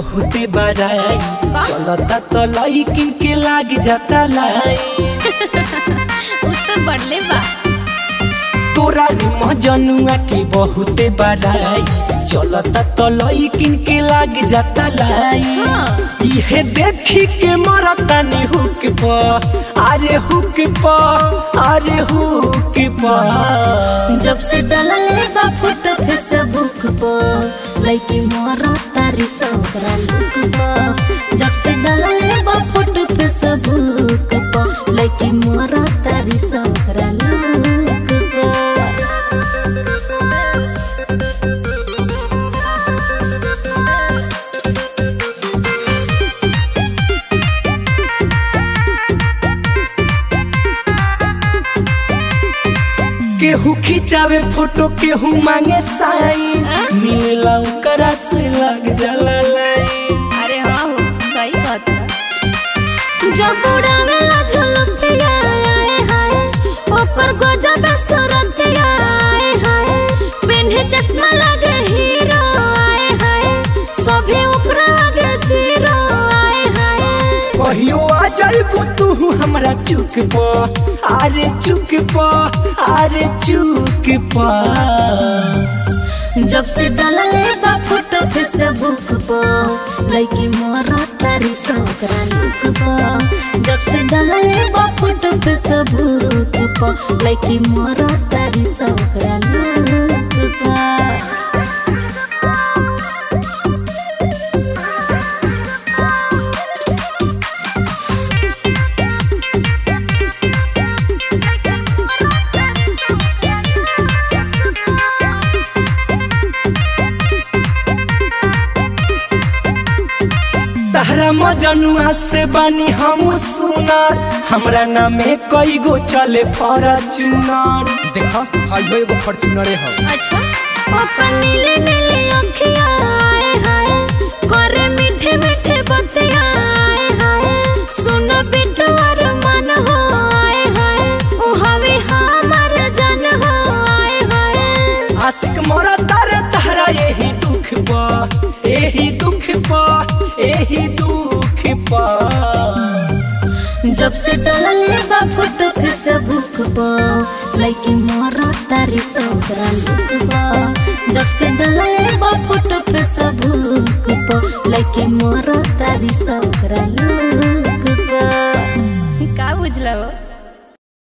बहुते बड़ाई चलता तो लइकिन के लाग जाता लाइन उ तो बढ़ले बा तोरा मजनुआ के बहुते बड़ाई चलता तो लइकिन के लाग जाता लाइन हाँ। इहे देखी के मरता नी हुक प अरे हुक प अरे हुक प जब से डलले बा फोटो फेसबुक पर लइकी मोरा तारी सोकरा लुक पर जब से डलले बा फोटो फेसबुक पर लइकी मोरा तारी सोकरा लुक पर केहू खिंचावे फोटो केहू मांगे साइन मिलला ओकरा से लग जाला लाइन अरे हाँ हो सही बात है जब उड़ावेला झुलपिया आए हाय ओकर गजब सुरतिया आए हाय पेन्हे चश्मा लगे हीरो आए हाय सभी ओकरा आगे जीरो आए हाय कहियो आ जाइबू तू हमरा चुक प अरे चुक प अरे चुक प जब से डलले बा फोटो फेसबुक पर लइकी मोरा तारी सोकरा लुक पर जब से डलले बा फोटो फेसबुक पर लइकी मोरा तारी सोकरा लुक पर तहरा मजनुआ से बानी हम सुनार हमरा नामे कई गो चले फॉर्च्यूनर देखा हाई हो एगो फॉर्च्यूनरे हो अच्छा ओ नीले नीले अखिया आए हाय करे मीठे मीठे बतिया आए हाय सुन बिट्टू और मन हो आए हाय ओ हवे हमर जन हो आए हाय आशिक मोरा तारे तहरा यही दुख प यही दुख प यही दुख प जब से डलले बा फोटो फेसबुक पर लइकी मोरा तारी सोकरा लुक पर जब से डलले बा फोटो फेसबुक पर लइकी मोरा तारी सोकरा लुक पर का बुझला हो